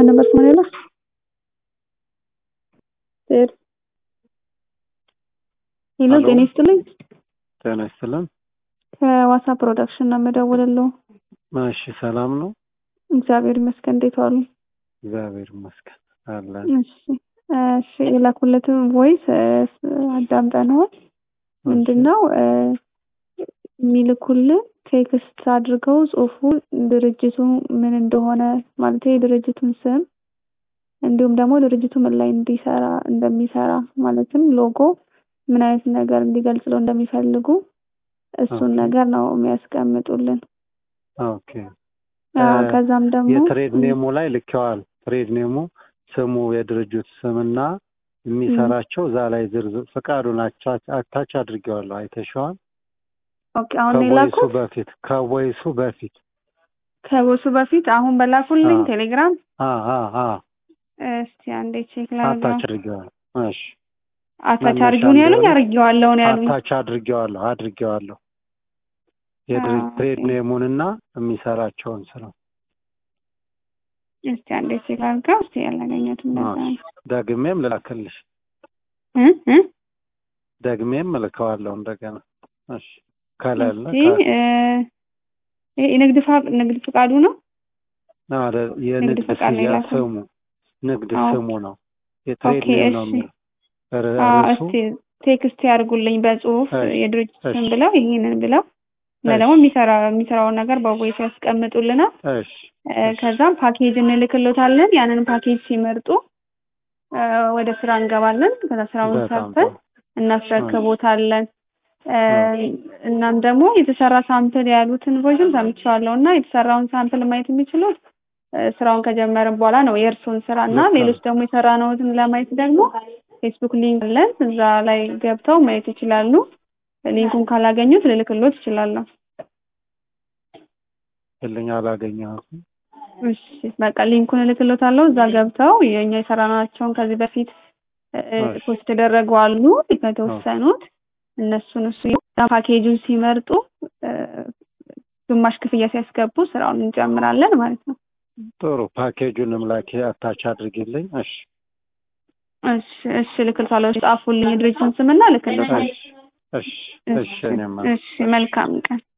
ማን ነበር ስሙ ሌላ ሄሎ ሄሎ። ጤና ይስጥልኝ ጤና ይስጥልን። ከዋሳ ፕሮዳክሽን ነው የምደውልልዎ እሺ ሰላም ነው? እግዚአብሔር ይመስገን እንዴት ዋሉ እግዚአብሔር ይመስገን አለን። እሺ እሺ የላኩለትን ቮይስ አዳምጠነዋል ምንድን ነው የሚልኩልን ቴክስት አድርገው ጽሁፉ ድርጅቱ ምን እንደሆነ ማለት የድርጅቱን ስም እንዲሁም ደግሞ ድርጅቱ ምን ላይ እንዲሰራ እንደሚሰራ ማለትም ሎጎ ምን አይነት ነገር እንዲገልጽለው እንደሚፈልጉ እሱን ኦኬ። ነገር ነው የሚያስቀምጡልን። ኦኬ አዎ፣ እ ከዛም ደግሞ የትሬድ ኔሙ ላይ ልኬዋል። ትሬድ ኔሙ ስሙ የድርጅቱ ስምና የሚሰራቸው እዛ ላይ ዝርዝር ፍቃዱን አቻ- አታች አድርጌዋለሁ። አይተሽዋል? ኦኬ አሁን ነው ከቮይሱ የላኩት በፊት ከቮይሱ በፊት ከቦሱ በፊት አሁን በላኩልኝ አዎ። ቴሌግራም። አ አ አ እስቲ አንዴ ቼክ ላድርገው። አታች አድርጌዋለሁ። እሺ አታች መነሻ አድርጊውን ያሉኝ እንደሆነ አድርጌዋለሁ ነው ያሉኝ። አታች አድርጌዋለሁ አድርጌዋለሁ የድርጅት አዎ፣ ትሬድ ኦኬ። ኔሙንና የሚሰራቸውን ስራ እስቲ አንዴ ቼክ አድርገው። እስቲ ያላገኘሁትም ለዛ እሺ። ነው ደግሜም ልላክልሽ እ እ ደግሜም እልከዋለሁ እንደገና። እሺ ከሌለ እስቲ እ ይሄ የንግድ ፋ- ንግድ ፍቃዱ ነው አረ የንግድ ፈቃድ ነው ስያ የላከው። ስሙ ንግድ አዎ። ስሙ ነው የትሬድ ኦኬ ኔም ነው እሺ የሚለው ር- አዎ ርዕሱ እስቲ ቴክስት ያድርጉልኝ በጽሁፍ እሺ የድርጅት ስም እሺ ብለው ይህንን ብለው እና እሺ ደግሞ የሚሰራ የሚሰራውን ነገር በቮይስ ያስቀምጡልናል። እሺ እ እሺ ከዛም ፓኬጅ እንልክሎታለን። ያንን ፓኬጅ ሲመርጡ እ ወደ ስራ እንገባለን። ከዛ ስራውን በጣም ሰርተን ጥሩ እሺ እናስረክቦታለን። እ እሺ እናም ደግሞ የተሰራ ሳምፕል ያሉትን ቮይስም ሰምቼዋለሁ እና የተሰራውን ሳምፕል ማየት የሚችሉት እ ስራውን ከጀመርን በኋላ ነው የእርሱን ስራ እና ልክ ነው ሌሎች ደግሞ የሰራነውትን ለማየት ደግሞ ፌስቡክ ሊንክ አለን። እዛ ላይ ገብተው ማየት ይችላሉ። ሊንኩን ካላገኙት ልልክሎት እችላለሁ። ልኝ አላገኘሁትም እሺ በቃ ሊንኩን እልክሎታለሁ። እዛ ገብተው የኛ የሰራናቸውን ከዚህ በፊት እ እሺ ፖስት የተደረጉ አሉ ኦኬ የተወሰኑት እነሱን እሱ ፓኬጁን ሲመርጡ እ ግማሽ ክፍያ ሲያስገቡ ስራውን እንጀምራለን ማለት ነው። ጥሩ ፓኬጁንም ላኪ አታች አድርጊልኝ እሺ እሺ እሺ እልክልታለሁ። ጻፉልኝ የድርጅቱን ስምና እልክልታለሁ። እሺ እሺ እሺ እሺ እኔማ እሺ መልካም ቀን